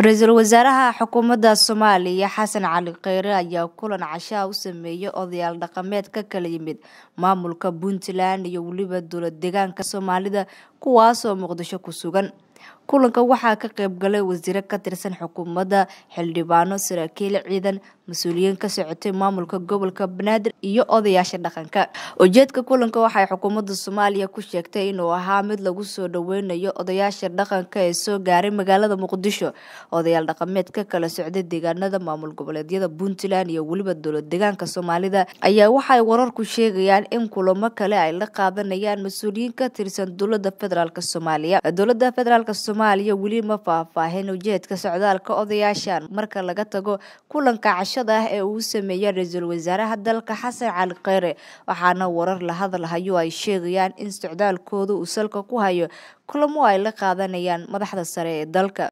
ra-iisul wasaaraha xukuumadda soomaaliya xasan cali kheyre ayaa kulan cashaa u sameeyey odayaal dhaqameed ka kala yimid maamulka puntland iyo weliba dowlad deegaanka soomaalida kuwaasoo muqdisho ku sugan kulanka waxaa ka qayb galay wasiiro ka tirsan xukuumadda xildhibaano saraakiil ciidan mas-uuliyiin ka socotay maamulka gobolka banaadir iyo odayaasha dhaqanka ujeedka kulanka waxay xukuumadda soomaaliya ku sheegtay inuu ahaa mid lagu soo dhoweynayo odayaasha dhaqanka ee soo gaaray magaalada muqdisho odayaal dhaqameed ka kala socday deegaanada maamul goboleedyada puntland iyo weliba dowlad deegaanka soomaalida ayaa waxay wararku sheegayaan in kulamo kale ay la qaadanayaan mas-uuliyiin ka tirsan dowlada federaalk soomaaliya dowlada federaalk soomaaliya weli ma faahfaahin ujeedka socdaalka odayaashan marka laga tago kulanka cashada ah ee uu sameeyey ra-iisul wasaaraha dalka xasan cali kheyre waxaana warar la hadalhayo ay sheegayaan in socdaalkooda uu salka ku hayo kulamo ay la qaadanayaan madaxda sare ee dalka